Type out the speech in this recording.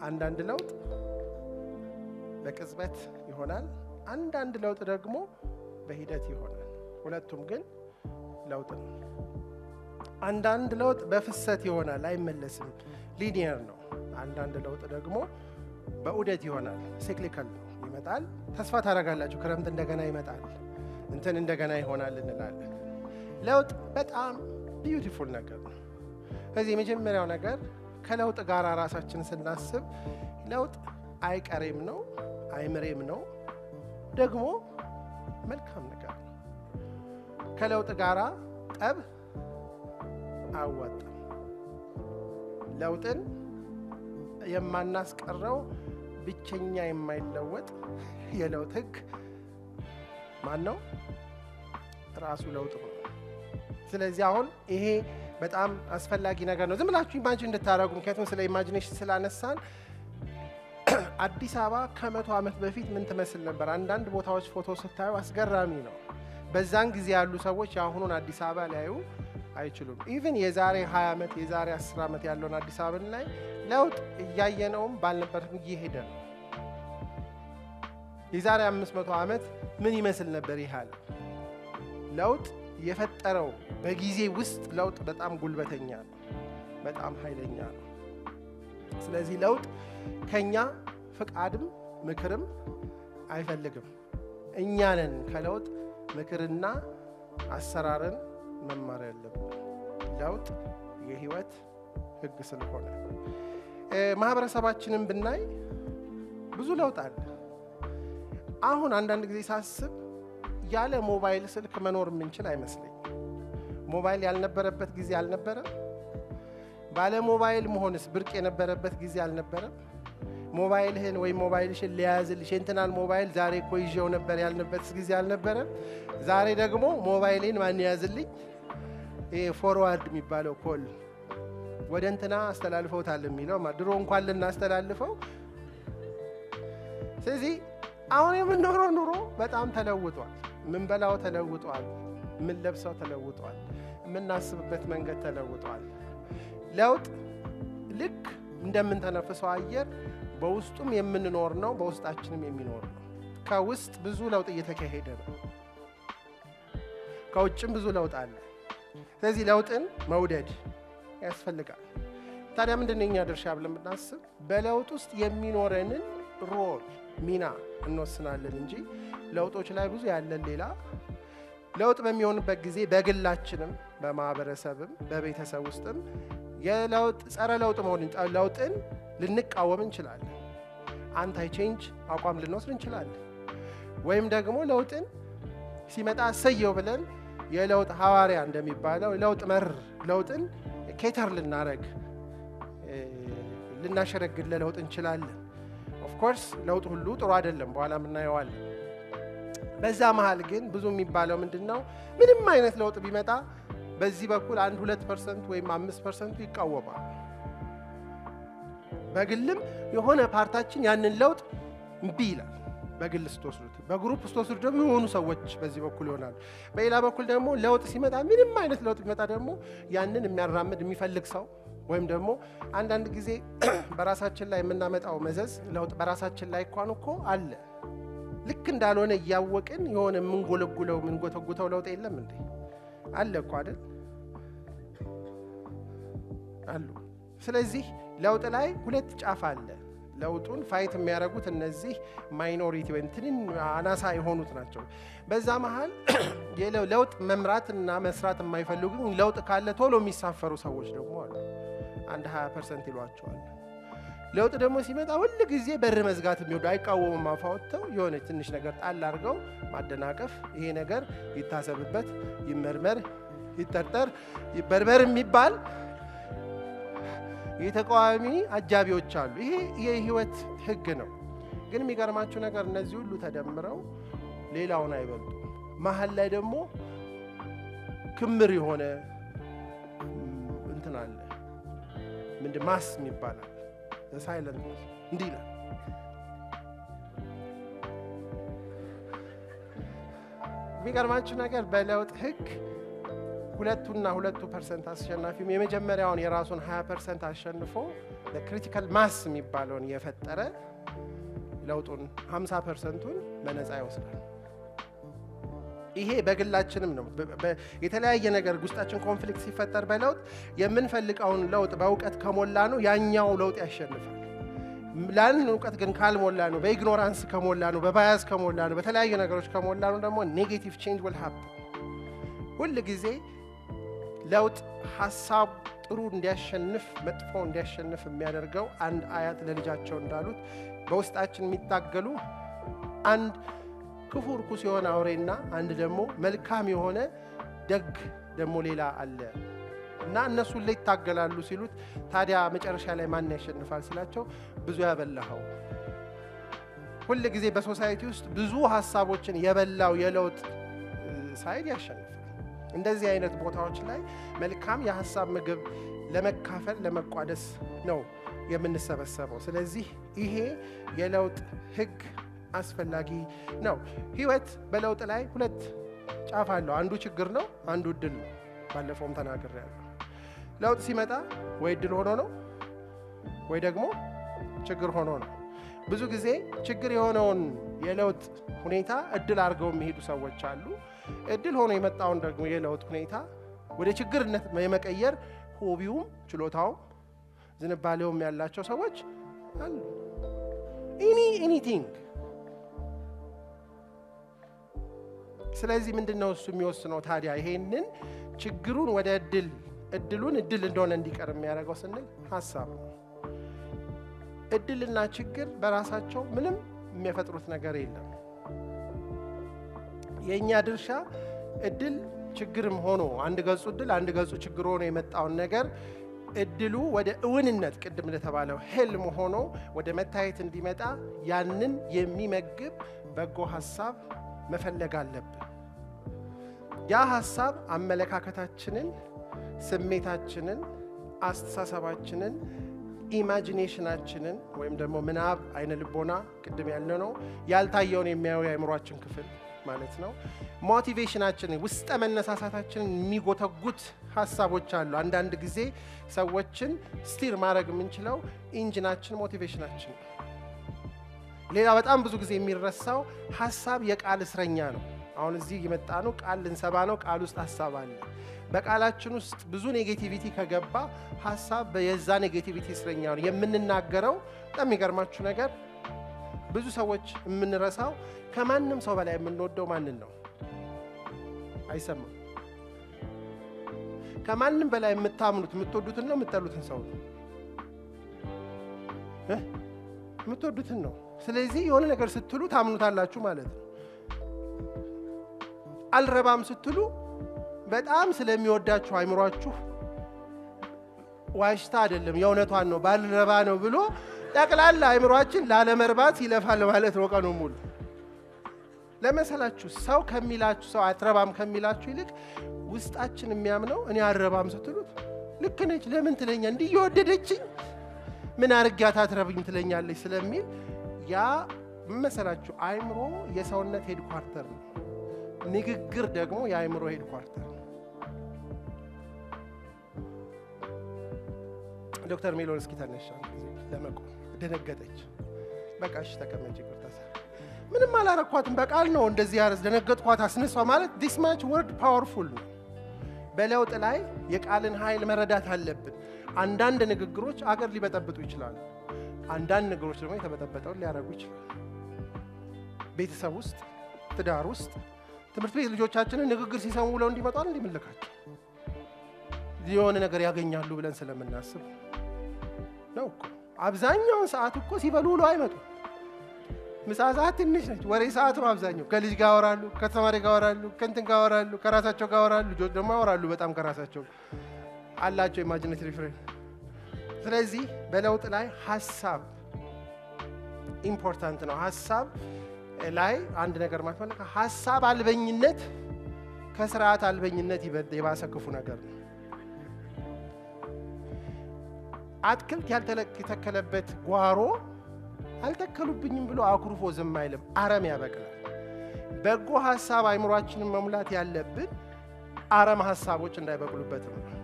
አንዳንድ ለውጥ በቅጽበት ይሆናል። አንዳንድ ለውጥ ደግሞ በሂደት ይሆናል። ሁለቱም ግን ለውጥ ነው። አንዳንድ ለውጥ በፍሰት ይሆናል፣ አይመለስም፣ ሊኒየር ነው። አንዳንድ ለውጥ ደግሞ በዑደት ይሆናል፣ ሲክሊካል ነው፣ ይመጣል። ተስፋ ታደርጋላችሁ፣ ክረምት እንደገና ይመጣል፣ እንትን እንደገና ይሆናል እንላለን። ለውጥ በጣም ቢዩቲፉል ነገር ነው። ከዚህ የመጀመሪያው ነገር ከለውጥ ጋር ራሳችን ስናስብ ለውጥ አይቀሬም ነው፣ አይምሬም ነው፣ ደግሞ መልካም ነገር ነው። ከለውጥ ጋራ ጠብ አያዋጣም። ለውጥን የማናስቀረው ብቸኛ የማይለወጥ የለውጥ ሕግ ማን ነው? ራሱ ለውጥ ነው። ስለዚህ አሁን ይሄ በጣም አስፈላጊ ነገር ነው። ዝም ብላችሁ ኢማጂን እንድታደረጉ ምክንያቱም ስለ ኢማጂኔሽን ስላነሳን አዲስ አበባ ከመቶ ዓመት በፊት ምን ትመስል ነበር? አንዳንድ ቦታዎች ፎቶ ስታዩ አስገራሚ ነው። በዛን ጊዜ ያሉ ሰዎች የአሁኑን አዲስ አበባ ሊያዩ አይችሉም። ኢቭን የዛሬ 20 ዓመት የዛሬ 10 ዓመት ያለውን አዲስ አበባን ላይ ለውጥ እያየነውም ባልነበረም እየሄደ ነው። የዛሬ 500 ዓመት ምን ይመስል ነበር? ይህ አለ ለውጥ የፈጠረው በጊዜ ውስጥ ለውጥ በጣም ጉልበተኛ ነው፣ በጣም ኃይለኛ ነው። ስለዚህ ለውጥ ከኛ ፍቃድም ምክርም አይፈልግም። እኛ ነን ከለውጥ ምክርና አሰራርን መማር ያለብን። ለውጥ የህይወት ህግ ስለሆነ ማህበረሰባችንን ብናይ ብዙ ለውጥ አለ። አሁን አንዳንድ ጊዜ ሳስብ ያለ ሞባይል ስልክ መኖር የምንችል አይመስለኝም። ሞባይል ያልነበረበት ጊዜ አልነበረም። ባለ ሞባይል መሆንስ ብርቅ የነበረበት ጊዜ አልነበረም። ሞባይልህን ወይም ሞባይልሽን ሊያዝልሽ የእንትናን ሞባይል ዛሬ እኮ ይዤው ነበር ያልንበት ጊዜ አልነበረም። ዛሬ ደግሞ ሞባይሌን ማን ያዝልኝ? ይሄ ፎርዋርድ የሚባለው ኮል ወደ እንትና አስተላልፈውታል የሚለው ድሮ እንኳን ልናስተላልፈው። ስለዚህ አሁን የምንኖረው ኑሮ በጣም ተለውጧል። ምንበላው ተለውጧል። የምንለብሰው ተለውጧል። የምናስብበት መንገድ ተለውጧል። ለውጥ ልክ እንደምንተነፍሰው አየር በውስጡም የምንኖር ነው፣ በውስጣችንም የሚኖር ነው። ከውስጥ ብዙ ለውጥ እየተካሄደ ነው። ከውጭም ብዙ ለውጥ አለ። ስለዚህ ለውጥን መውደድ ያስፈልጋል። ታዲያ ምንድን ነው የኛ ድርሻ ብለን ብናስብ በለውጥ ውስጥ የሚኖረንን ሮል ሚና እንወስናለን እንጂ ለውጦች ላይ ብዙ ያለን ሌላ ለውጥ በሚሆንበት ጊዜ በግላችንም በማህበረሰብም በቤተሰብ ውስጥም የለውጥ ጸረ ለውጥ መሆን ለውጥን ልንቃወም እንችላለን። አንታይ ቼንጅ አቋም ልንወስድ እንችላለን። ወይም ደግሞ ለውጥን ሲመጣ እሰየው ብለን የለውጥ ሐዋርያ እንደሚባለው ለውጥ መር ለውጥን ኬተር ልናረግ ልናሸረግድ ለለውጥ እንችላለን። ኦፍኮርስ ለውጥ ሁሉ ጥሩ አይደለም፣ በኋላ እናየዋለን። በዛ መሀል ግን ብዙ የሚባለው ምንድን ነው? ምንም አይነት ለውጥ ቢመጣ በዚህ በኩል አንድ ሁለት ፐርሰንት ወይም አምስት ፐርሰንቱ ይቃወማል። በግልም የሆነ ፓርታችን ያንን ለውጥ እምቢ ይላል። በግል ስትወስዱት፣ በግሩፕ ስትወስዱት ደግሞ የሆኑ ሰዎች በዚህ በኩል ይሆናሉ። በሌላ በኩል ደግሞ ለውጥ ሲመጣ ምንም አይነት ለውጥ ቢመጣ ደግሞ ያንን የሚያራምድ የሚፈልግ ሰው ወይም ደግሞ አንዳንድ ጊዜ በራሳችን ላይ የምናመጣው መዘዝ ለውጥ በራሳችን ላይ እንኳን እኮ አለ። ልክ እንዳልሆነ እያወቅን የሆነ የምንጎለጉለው የምንጎተጉተው ለውጥ የለም እንዴ? አለ እኮ አይደል? አሉ። ስለዚህ ለውጥ ላይ ሁለት ጫፍ አለ። ለውጡን ፋይት የሚያደርጉት እነዚህ ማይኖሪቲ ወይም ትንን አናሳ የሆኑት ናቸው። በዛ መሀል ለውጥ መምራትና መስራት የማይፈልጉ ለውጥ ካለ ቶሎ የሚሳፈሩ ሰዎች ደግሞ አሉ። አንድ 20 ፐርሰንት ይሏቸዋል። ለውጥ ደግሞ ሲመጣ ሁል ጊዜ በር መዝጋት የሚወዱ አይቃወሙም። አፍ አውጥተው የሆነ ትንሽ ነገር ጣል አድርገው ማደናቀፍ፣ ይሄ ነገር ይታሰብበት፣ ይመርመር፣ ይጠርጠር፣ ይበርበር የሚባል የተቃዋሚ አጃቢዎች አሉ። ይሄ የህይወት ህግ ነው። ግን የሚገርማችሁ ነገር እነዚህ ሁሉ ተደምረው ሌላውን አይበልጡም። መሀል ላይ ደግሞ ክምር የሆነ እንትን አለ። ምንድን ማስ ይባላል። ሳይለንት እንዲህ ይላል። የሚገርማችሁ ነገር በለውጥ ህግ ሁለቱና ሁለቱ ፐርሰንት አሸናፊም የመጀመሪያውን የራሱን 20 ፐርሰንት አሸንፎ ክሪቲካል ማስ የሚባለውን የፈጠረ ለውጡን 50 ፐርሰንቱን በነፃ ይወስዳል። ይሄ በግላችንም ነው። በ- በ- የተለያየ ነገር ውስጣችን ኮንፍሊክት ሲፈጠር በለውጥ የምንፈልገውን ለውጥ በእውቀት ከሞላ ነው ያኛው ለውጥ ያሸንፋል። ላንን እውቀት ግን ካልሞላ ነው፣ በኢግኖራንስ ከሞላ ነው፣ በባያስ ከሞላ ነው፣ በተለያዩ ነገሮች ከሞላ ነው ደግሞ ኔጌቲቭ ቼንጅ will happen። ሁል ጊዜ ለውጥ ሀሳብ ጥሩ እንዲያሸንፍ መጥፎ እንዲያሸንፍ የሚያደርገው አንድ አያት ለልጃቸው እንዳሉት በውስጣችን የሚታገሉ አንድ ክፉ ርኩስ የሆነ አውሬና አንድ ደግሞ መልካም የሆነ ደግ ደግሞ ሌላ አለ እና እነሱ ላይ ይታገላሉ ሲሉት ታዲያ መጨረሻ ላይ ማን ያሸንፋል ሲላቸው ብዙ ያበላኸው ሁል ጊዜ በሶሳይቲ ውስጥ ብዙ ሀሳቦችን የበላው የለውጥ እ፣ ሳይድ ያሸንፋል። እንደዚህ አይነት ቦታዎች ላይ መልካም የሀሳብ ምግብ ለመካፈል ለመቋደስ ነው የምንሰበሰበው። ስለዚህ ይሄ የለውጥ ህግ አስፈላጊ ነው። ህይወት በለውጥ ላይ ሁለት ጫፍ አለው። አንዱ ችግር ነው፣ አንዱ እድል ነው። ባለፈውም ተናግሬያለሁ። ለውጥ ሲመጣ ወይ እድል ሆኖ ነው ወይ ደግሞ ችግር ሆኖ ነው። ብዙ ጊዜ ችግር የሆነውን የለውጥ ሁኔታ እድል አድርገው የሚሄዱ ሰዎች አሉ። እድል ሆኖ የመጣውን ደግሞ የለውጥ ሁኔታ ወደ ችግርነት የመቀየር ሆቢውም ችሎታውም ዝንባሌውም ያላቸው ሰዎች አሉ። ኤኒ ኤኒቲንግ። ስለዚህ ምንድን ነው እሱ የሚወስነው ታዲያ ይሄንን ችግሩን ወደ እድል እድሉን እድል እንደሆነ እንዲቀር የሚያደርገው ስንል ሀሳብ ነው። እድልና ችግር በራሳቸው ምንም የሚያፈጥሩት ነገር የለም። የእኛ ድርሻ እድል ችግርም ሆኖ አንድ ገጹ እድል አንድ ገጹ ችግር ሆኖ የመጣውን ነገር እድሉ ወደ እውንነት ቅድም እንደተባለው ህልም ሆኖ ወደ መታየት እንዲመጣ ያንን የሚመግብ በጎ ሀሳብ መፈለግ አለብን። ያ ሀሳብ አመለካከታችንን፣ ስሜታችንን፣ አስተሳሰባችንን ኢማጂኔሽናችንን ወይም ደግሞ ምናብ አይነ ልቦና ቅድም ያለ ነው ያልታየውን የሚያየው የአእምሯችን ክፍል ማለት ነው። ሞቲቬሽናችንን ውስጠ መነሳሳታችንን የሚጎተጉት ሀሳቦች አሉ። አንዳንድ ጊዜ ሰዎችን ስቲር ማድረግ የምንችለው ኢንጂናችን ሞቲቬሽናችን ነው። ሌላ በጣም ብዙ ጊዜ የሚረሳው ሀሳብ የቃል እስረኛ ነው። አሁን እዚህ የመጣ ነው ቃል ልንሰባ ነው። ቃል ውስጥ ሀሳብ አለ። በቃላችን ውስጥ ብዙ ኔጌቲቪቲ ከገባ ሀሳብ የዛ ኔጌቲቪቲ እስረኛ ነው። የምንናገረው በጣም የሚገርማችሁ ነገር ብዙ ሰዎች የምንረሳው ከማንም ሰው በላይ የምንወደው ማንን ነው? አይሰማም። ከማንም በላይ የምታምኑት የምትወዱትን ነው የምትጠሉትን ሰው ነው እ የምትወዱትን ነው። ስለዚህ የሆነ ነገር ስትሉ ታምኑታላችሁ ማለት ነው። አልረባም ስትሉ በጣም ስለሚወዳችሁ አይምሯችሁ ዋሽታ አይደለም የእውነቷን ነው ባልረባ ነው ብሎ ጠቅላላ አይምሯችን ላለመርባት ይለፋል ማለት ነው ቀኑ ሙሉ። ለመሰላችሁ ሰው ከሚላችሁ ሰው አትረባም ከሚላችሁ ይልቅ ውስጣችን የሚያምነው እኔ አልረባም ስትሉት ልክ ነች፣ ለምን ትለኛ እንዲህ እየወደደችኝ ምን አርጊያት አትረብኝ ትለኛለች ስለሚል ያ መሰላችሁ አይምሮ የሰውነት ሄድኳርተር ነው። ንግግር ደግሞ የአእምሮ ሄድኳርተር ነው። ዶክተር ሜሎን እስኪ ተነሻ ለመቆም ደነገጠች። በቃ እሺ ተቀመጭ፣ ይቅርታ ምንም አላረኳትም፣ በቃል ነው እንደዚህ ያረስ ደነገጥኳት፣ አስነሷ ማለት ዲስ ማች ወርድ ፓወርፉል ነው። በለውጥ ላይ የቃልን ኃይል መረዳት አለብን። አንዳንድ ንግግሮች አገር ሊበጠብጡ ይችላሉ። አንዳንድ ነገሮች ደግሞ የተበጠበጠውን ሊያደርጉ ይችላሉ። ቤተሰብ ውስጥ፣ ትዳር ውስጥ ትምህርት ቤት ልጆቻችንን ንግግር ሲሰሙ ብለው እንዲመጣል እንዲምልካቸው የሆነ ነገር ያገኛሉ ብለን ስለምናስብ ነው እኮ። አብዛኛውን ሰዓት እኮ ሲበሉ ውሎ አይመጡ። ምሳ ሰዓት ትንሽ ነች፣ ወሬ ሰዓት ነው አብዛኛው። ከልጅ ጋር ያወራሉ፣ ከተማሪ ጋር ያወራሉ፣ ከእንትን ጋር ያወራሉ፣ ከራሳቸው ጋር ያወራሉ። ልጆች ደግሞ ያወራሉ በጣም ከራሳቸው አላቸው ኢማጂኔትሪ ፍሬም። ስለዚህ በለውጥ ላይ ሀሳብ ኢምፖርታንት ነው። ሀሳብ ላይ አንድ ነገር ማትፈለግ ሀሳብ አልበኝነት ከስርዓት አልበኝነት የባሰ ክፉ ነገር ነው። አትክልት ያልተተከለበት ጓሮ አልተከሉብኝም ብሎ አኩርፎ ዝም አይልም፣ አረም ያበቅላል። በጎ ሀሳብ አይምሯችንን መሙላት ያለብን አረም ሀሳቦች እንዳይበቅሉበት ነው።